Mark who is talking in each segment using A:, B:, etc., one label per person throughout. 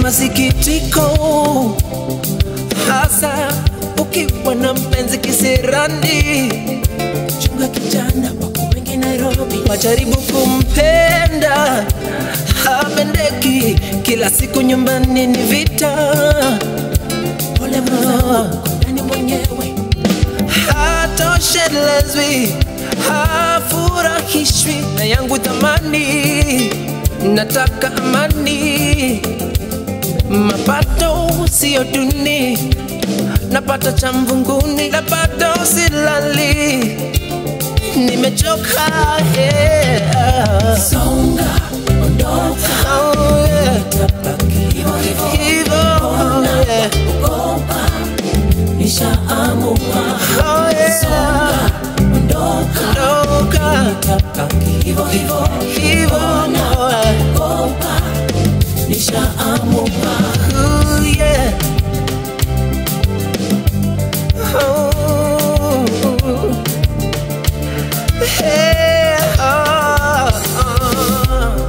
A: masikitiko, hasa ukiwa na mpenzi kisirani. Chunga kijana, wako wengi Nairobi, wajaribu kumpenda hapendeki, kila siku nyumbani ni vita. Pole mwenzangu, ndani mwenyewe hatoshelezwi, hafurahishwi na yangu thamani. Nataka amani, mapato siyo duni, napata cha mvunguni, napata silali, nimechoka yeah.
B: Songa, ondoka,
A: Oh, yeah.
B: hivyo hivyo,
A: Hivyo, oh, yeah.
B: ogopa, nishaamua.
A: Oh, yeah.
B: Songa, ondoka,
A: Ondoka.
B: hivyo hivyo,
A: Hivyo, oh, yeah.
B: ogopa, nishaamua.
A: Ooh, yeah. Oh. Hey, oh, oh.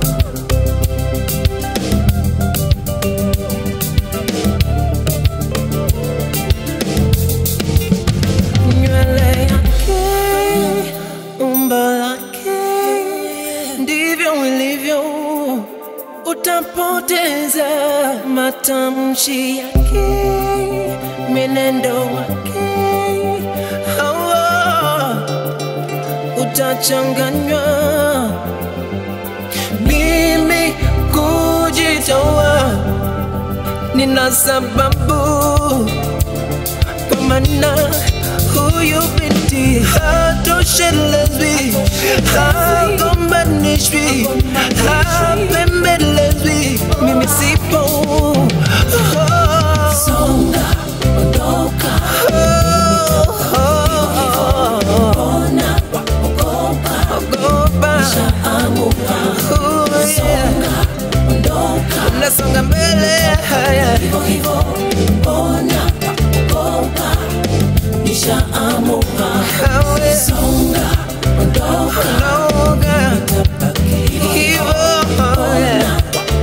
A: Nywele yake, umbo lake, ndivyo ilivyo utapoteza matamshi yake, mwenendo wake, hawa utachanganywa. Mimi kujitoa, nina sababu, kwa maana huyu binti hatoshelezwi, hagombanishwi, hapembelezwi, mimi sipo. Oh,
B: Songa, ondoka,
A: oh, oh,
B: ona, ogopa,
A: ogopa.
B: nishaamua.
A: Oh, yeah.
B: Songa, ondoka,
A: Nasonga mbele haya
B: hivyo hivyo, ona, ogopa, nishaamua.
A: hawe
B: Songa, ondoka,
A: noga hivyo haya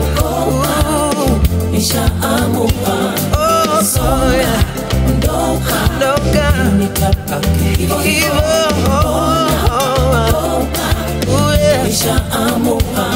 B: nishaamua.
A: oh oh yeah
B: Ondoka,
A: noga
B: hivyo hivyo,
A: hivyo oh oh
B: ogopa,
A: oh yeah
B: nishaamua.